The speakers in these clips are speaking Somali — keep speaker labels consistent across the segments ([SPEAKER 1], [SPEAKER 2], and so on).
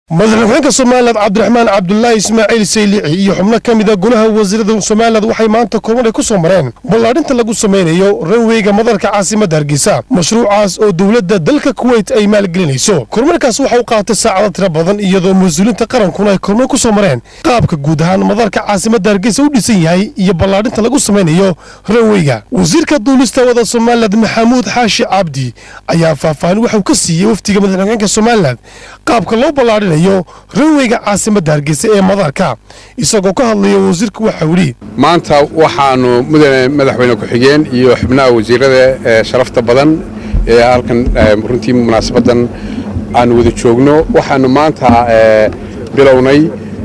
[SPEAKER 1] madaxweynaha somalilan cabdiraxmaan cabdulaahi ismaaciil saylici iyo xubno ka mida golaha wasiirada somalilan waxay maanta kulman ay ku soo mareen ballaadhinta lagu samaynayo ranweyga madarka caasimadda hargeysa mashruucaas oo dowladda dalka kuweyt ay maalgelinayso kormarkaas waxa u qaatay saacado tiro badan iyadoo mas-uuliinta qarankuna ay kormar ku soo mareen qaabka guud ahaan madarka caasimadda hargeysa u dhisan yahay iyo ballaadhinta lagu samaynayo ranweyga wasiirka duulista wada somalilan maxamuud xaashi cabdi ayaa faahfaahin waxauu ka siiyey wafdiga madaxweynaha somalilan qaabka loo ballaadhinayo ranweyga caasimadda hargeysa ee madarka isagoo ka hadlaya wasiirku waxau yidhi
[SPEAKER 2] maanta waxaanu mudane madaxweyne ku-xigeen iyo xubnaha wasiirada ee sharafta badan ee halkan runtii munaasabaddan aanu wada joogno waxaanu maanta bilownay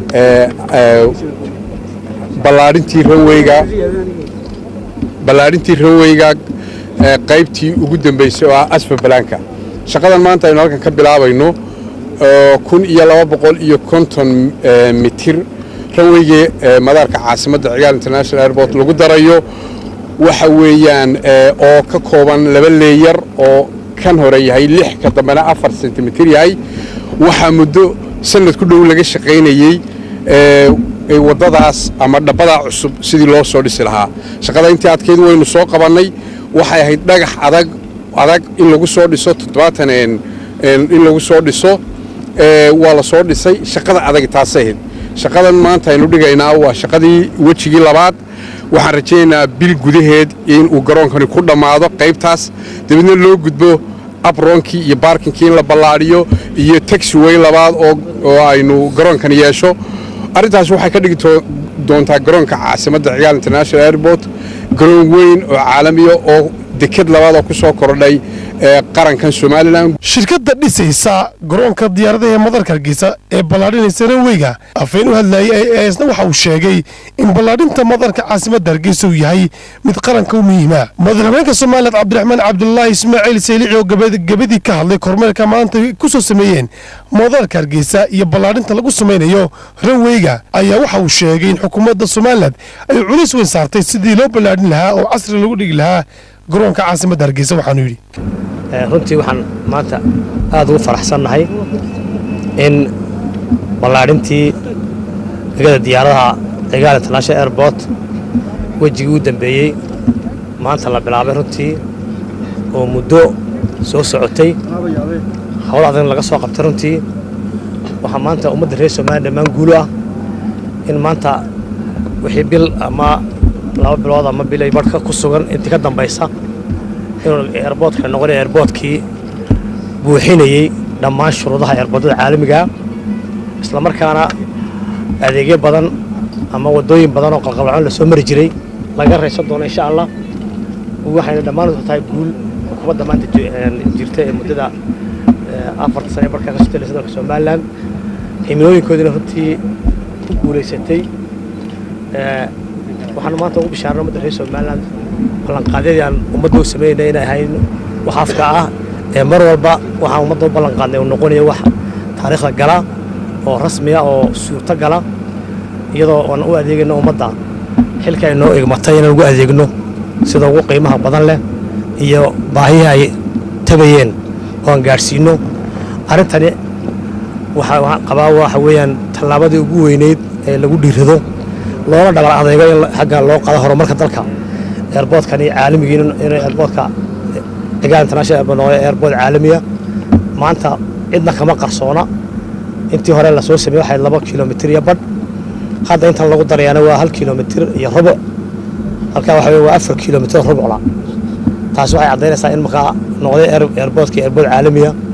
[SPEAKER 2] ballaadhintii ranweyga ballaadhintii ranweyga qaybtii ugu dambaysay oo ah asfa balaanka shaqadan maanta aynu halkan ka bilaabayno kun iyo laba boqol iyo konton mitir ranweygii madaarka caasimadda cigaal international airport lagu darayo waxa weeyaan oo ka kooban laba leeyar oo kan hore yahay lix ka dambena afar sentimitir yahay waxaa muddo sanad ku dhow laga shaqaynayey waddadaas ama dhabbadaa cusub sidii loo soo dhisi lahaa shaqada intii adkeyd waynu soo qabannay waxay ahayd dhagax adag adag in lagu soo dhiso toddobaatan in lagu soo dhiso waa la soo dhisay shaqada adag taasay ahayd shaqadan maanta aynu dhigaynaa waa shaqadii wejigii labaad waxaan rajaynaynaa bil gudaheed inuu garoonkani ku dhammaado qaybtaas dabeedna loo gudbo abroonkii iyo baarkinkii in la ballaadhiyo iyo taxiway labaad oo aynu garoonkani yeesho arrintaas waxay ka dhigi doontaa garoonka caasimadda cigaal international airport garoon weyn oo caalamiya oo deked labaad oo ku soo kordhay qarankan somalilan
[SPEAKER 1] shirkadda dhisaysa garoonka diyaaradaha ee madarka hargeysa ee ballaadhinaysa ranweyga afeen u hadlayay ee isna waxa uu sheegay in ballaadhinta madarka caasimadda hargeysa uu yahay mid qaranka u muhiima madaxweynaha somalilan cabdiraxmaan cabdulaahi ismaaciil saylici oo gebadii ka hadlay kormeerka maanta ku soo sameeyeen madarka hargeysa iyo ballaadhinta lagu samaynayo ranweyga ayaa waxa uu sheegay in xukuumadda somalilan ay culays weyn saartay sidii loo ballaadhin lahaa oo casri lagu dhigi lahaa garoonka caasimadda hargeysa waxaanu yidhi
[SPEAKER 3] runtii waxaan maanta aad ugu faraxsannahay in ballaadhintii degada diyaaradaha cigaal international airport wejigii u dambeeyey maanta la bilaabay runtii oo muddo soo socotay howl adag laga soo qabtay runtii waxaa maanta ummadda reer somaliya dhammaan guulo ah in maanta wixii bil ama laba bilood ama bilay barhka ku sugan intii ka dambaysa inuu eerboodka noqonay eerboodkii buuxinayey dhammaan shuruudaha eerboodada caalamigaa isla markaana adeegyo badan ama waddooyin badan oo qalqalcoon la soo mari jiray laga raysan doono insha allah waxayna dhammaan tahay guul xukuumadda maanta jirta ee muddada afarta sane barkaa ka sutay dalka somalilan himilooyinkoodina runtii ku guulaysatay waxaanu maanta ugu bishaarna ummadda reer somalilan ballanqaadyadii aan ummadda u samaynay inay ahayn wax afka ah ee mar walba waxaan ummadda u ballanqaadnay uu noqonayo wax taariikhda gala oo rasmiya oo suurto gala iyadoo aan u adeegayno ummadda xilka ay noo igmatay inaan ugu adeegno sida ugu qiimaha badan leh iyo baahihii ay tabayeen oo aan gaadhsiinno arrintani waxaa qabaa waxa weeyaan tallaabadii ugu weyneyd ee lagu dhiirado loona dhabar adaygo in xagga loo qado horumarka dalka eerboodkani caalamigii in eerboodka cigaal international airport noqdo eerbood caalamiya maanta cidna kama qarsoona intii hore lasoo sameeyey waxay laba kilomitir iyo badh hadda intan lagu darayaana waa hal kilomitir iyo rubuc halkaa waxa waa afar kilomitir rubucla taasi waxay caddaynaysaa in markaa noqday eerboodkii eerbood caalamiya